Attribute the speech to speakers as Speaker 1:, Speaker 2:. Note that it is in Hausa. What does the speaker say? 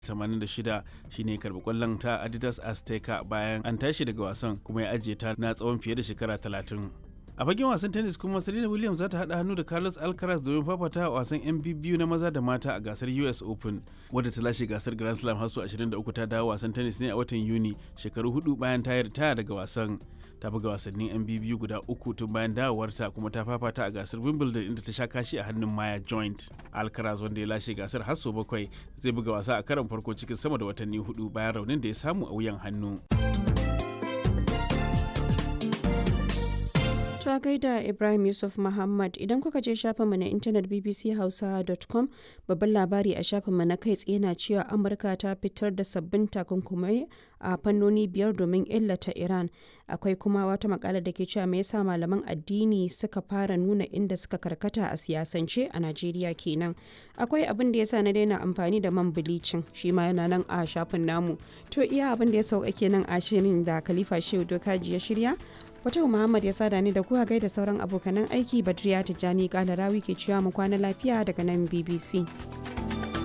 Speaker 1: 86 shine karbi kwallon ta Adidas Azteca bayan an tashi daga wasan kuma ya ajiye ta na tsawon fiye da shekara 30. a fagen wasan tennis kuma serena williams za ta haɗa hannu da carlos alcaraz domin fafata a wasan yan biyu na maza da mata a gasar us open wadda ta lashe gasar grand slam har 23 ta dawo wasan tennis ne a watan yuni shekaru hudu bayan ta ritaya daga wasan ta buga wasannin yan biyu guda uku tun bayan dawowarta kuma ta fafata a gasar wimbledon inda ta sha kashi a hannun maya joint alcaraz wanda ya lashe gasar har sau bakwai zai buga wasa a karon farko cikin sama da watanni hudu bayan raunin da ya samu a wuyan hannu.
Speaker 2: ta gaida Ibrahim Yusuf Muhammad idan kuka je shafinmu na intanet bbchausa.com babban labari a shafinmu na kai tsaye na cewa Amurka ta fitar da sabbin takunkumai a fannoni biyar domin illata Iran. Akwai kuma wata makala da ke cewa me yasa malaman addini suka fara nuna inda suka karkata a siyasance a Najeriya kenan. Akwai abin da yasa na daina amfani da man bilicin shi ma yana nan a shafin namu. To iya abin da ya sauka kenan a shirin da Khalifa Shehu Dokaji ya shirya. Fatau Muhammad ya sada ni da kuwa gaida sauran abokanan aiki Badriya Tijjani Kalarawi ke cewa mu kwana lafiya daga nan BBC.